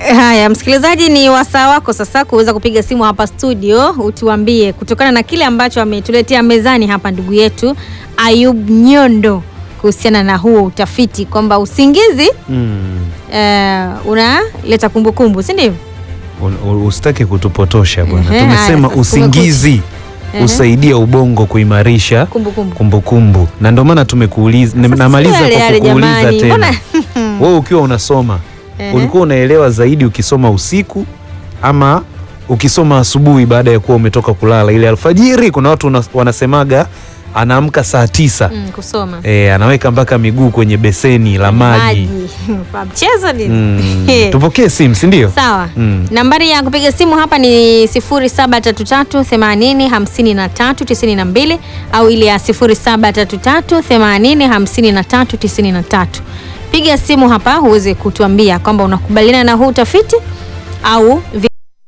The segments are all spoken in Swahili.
Haya, msikilizaji, ni wasaa wako sasa kuweza kupiga simu hapa studio, utuambie kutokana na kile ambacho ametuletea mezani hapa ndugu yetu Ayub Nyondo kuhusiana na huo utafiti kwamba usingizi Mm. eh, unaleta kumbukumbu, si ndio? Un- u- Usitaki kutupotosha bwana. Ehe, Tumesema haya, sasa usingizi Ehe. usaidia ubongo kuimarisha Kumbukumbu. kumbukumbu, na ndio maana tumekuuliza, Sasa namaliza sio yale kwa yale kukuuliza jamani, tena mbona- wewe ukiwa unasoma Ehe. ulikuwa unaelewa zaidi ukisoma usiku ama ukisoma asubuhi baada ya kuwa umetoka kulala, ile alfajiri? Kuna watu una- wanasemaga anaamka saa tisa Mm, kusoma e, anaweka mpaka miguu kwenye beseni la maji Kwa mchezo nini? mm. Tupokee simu, si ndio? Sawa. Mm. Nambari ya kupiga simu hapa ni 0733 80 53 92 au ile ya 0733 80 53 93. Piga simu hapa uweze kutuambia kwamba unakubaliana na huu utafiti au vi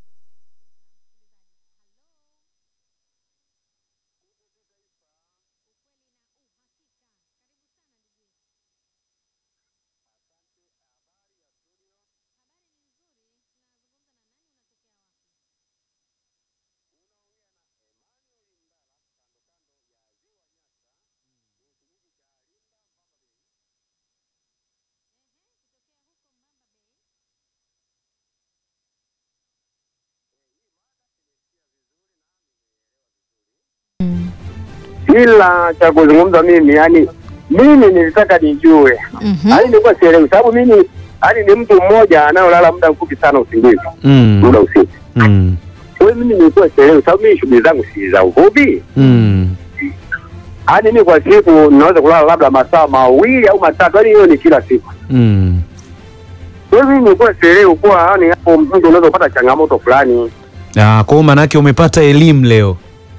ila cha kuzungumza mimi yani mimi nilitaka nijue Mhm. yani nilikuwa sielewi sababu mimi yani ni mtu mmoja anayolala muda mfupi sana usingizi Mm. muda usiku Mm. kwa hiyo mimi nilikuwa sielewi sababu mimi shughuli zangu si za uvuvi Mm. yani mimi kwa siku ninaweza kulala labda masaa mawili au matatu yani hiyo ni kila siku Mm. kwa hiyo mimi nilikuwa sielewi kuwa yani hapo mtu unaweza kupata changamoto fulani Ah, kwa hiyo maanake umepata elimu leo.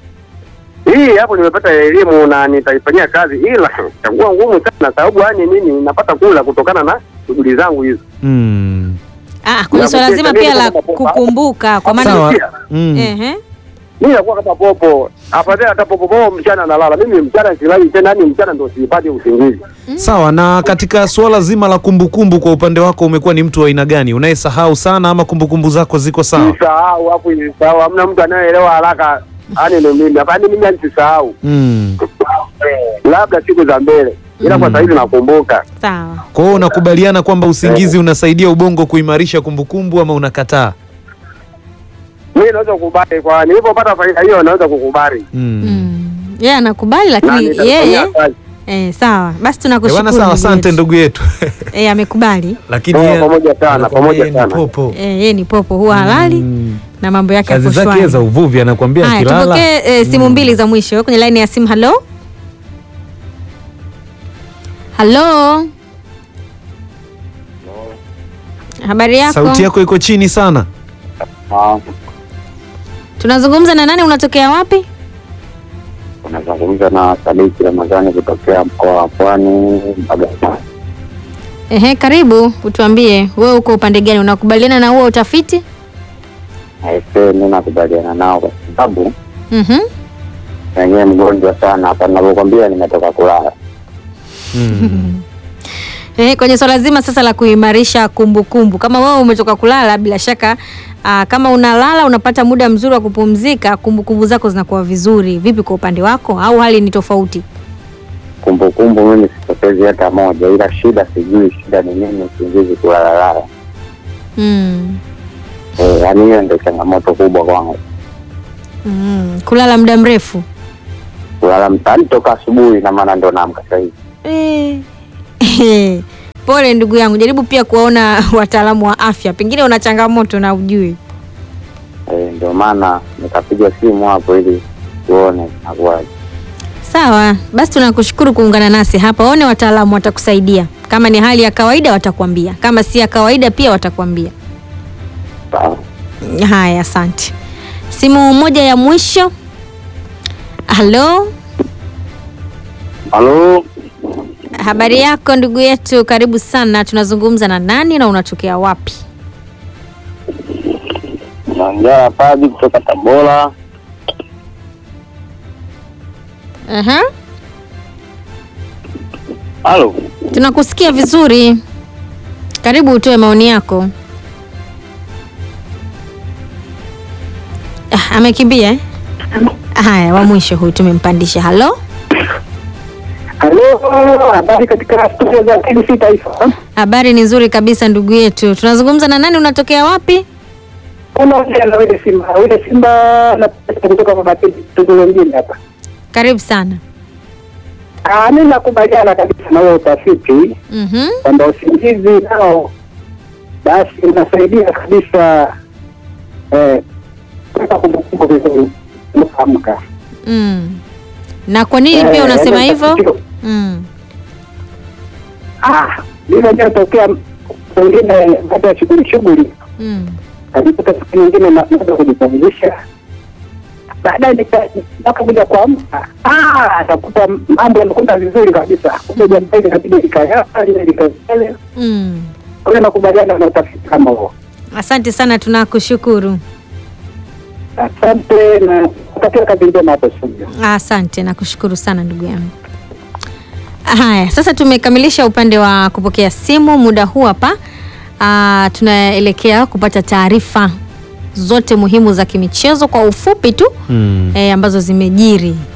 hii hapo nimepata elimu na nitaifanyia kazi ila itakuwa ngumu sana sababu yani mimi napata kula kutokana na shughuli zangu hizo Mm. Ah, kuna Ya swala kukesha zima mimi pia la kama popa. kukumbuka kwa maana Sawa. Pia, Mm. ehe. mimi nakuwa kama popo afadhali hata popo popo mchana nalala mimi mchana silali tena yani mchana ndo sipati usingizi Sawa, na katika suala zima la kumbukumbu kwa upande wako umekuwa ni mtu wa aina gani? Unayesahau sana ama kumbukumbu zako ziko sawa? nisahau hapo nisahau hamna mtu anayeelewa haraka yani ni mimi hapana mimi yani sisahau Mm. labda siku za mbele ila kwa Mm. sasa hivi nakumbuka Sawa. Kwa hiyo unakubaliana kwamba usingizi unasaidia ubongo kuimarisha kumbukumbu ama unakataa? mimi naweza kukubali kwa nilipopata faida hiyo naweza kukubali Mm. Mm. Yeye anakubali na lakini nitafanyia yeye kazi. eh, sawa. Basi Eh, tunakushukuru. bwana sawa, ndugu asante yetu. ndugu yetu. Eh, amekubali. Lakini Oh, yeye- pamoja sana, anakuambia pamoja yeye ni sana. popo. Eh, yeye ni popo huwa halali Mm. na mambo yake Kazi yako zake shwari. za uvuvi anakuambia Haya, akilala. tupokee eh, simu mbili za mwisho kwenye laini ya simu. Halo, halo, habari yako? Sauti yako iko chini sana. Ah, Tunazungumza na nani? Unatokea wapi? unazungumza na Sadiki Ramadhani kutokea mkoa wa Pwani Bagamoyo. Ehe, karibu utuambie, wewe uko upande gani? Unakubaliana na huo utafiti? Aisee, mi nakubaliana nao kwa sababu Mhm. wenyewe mgonjwa sana hapa ninavyokwambia, nimetoka kulala. Mm. Eh, kwenye swala zima sasa la kuimarisha kumbukumbu, kama wewe umetoka kulala, bila shaka aa, kama unalala unapata muda mzuri wa kupumzika, kumbukumbu zako zinakuwa vizuri. Vipi kwa upande wako, au hali ni tofauti? Kumbukumbu mimi sipotezi hata moja, ila shida sijui shida ni nini, usingizi kulalalala. Mm. Eh, yaani hiyo ndio changamoto kubwa kwangu, Mm. Kulala muda mrefu kulala mtaani toka asubuhi, na maana ndo naamka sasa hivi. Eh. Pole ndugu yangu, jaribu pia kuwaona wataalamu wa afya, pengine una changamoto na ujui. Eh, ndio maana nikapiga simu hapo ili tuone nakuwaje. Sawa, basi tunakushukuru kuungana nasi hapa. Waone wataalamu watakusaidia. Kama ni hali ya kawaida watakwambia, kama si ya kawaida pia watakwambia. Sawa. Haya, asante. Simu moja ya mwisho. Halo, Halo, habari yako ndugu yetu? Karibu sana. Tunazungumza na nani na unatokea wapi? naongea Padi kutoka Tabora. Aha. Halo, Tunakusikia vizuri. Karibu utoe maoni yako. Amekimbia eh? Haya, wa mwisho huyu tumempandisha. Halo, Halo, habari katika studio za TBC Taifa. habari ni nzuri kabisa ndugu yetu. Tunazungumza na nani? Unatokea wapi? Unaongea na wile Simba, wile Simba na kutoka Mabatini, Tunduru mjini hapa. Karibu sana. Ah, mimi nakubaliana kabisa na huo utafiti Mhm. kwamba usingizi nao basi unasaidia kabisa eh, kuweka kumbukumbu vizuri unaamka. Mm. Na kwa nini Eh, pia unasema yaani hivyo? tatizo- Mm. Ah, ilivyotokea wengine baada ya shughuli shughuli Mm. najikuta siku nyingine na- naweza kujipumzisha baadaye nika- nakakuja kuamka ah, nakuta mambo yanakwenda vizuri kabisa kumbe jambo hili inabidi likae hapa lile likae pale Mm. kwa hiyo nakubaliana na utafiti kama huo Asante sana, tunakushukuru. asante na kutakia kazi njema hapo studio Asante, nakushukuru sana ndugu yangu. Haya, sasa tumekamilisha upande wa kupokea simu. Muda huu hapa ah, tunaelekea kupata taarifa zote muhimu za kimichezo kwa ufupi tu Mm. eh, ambazo zimejiri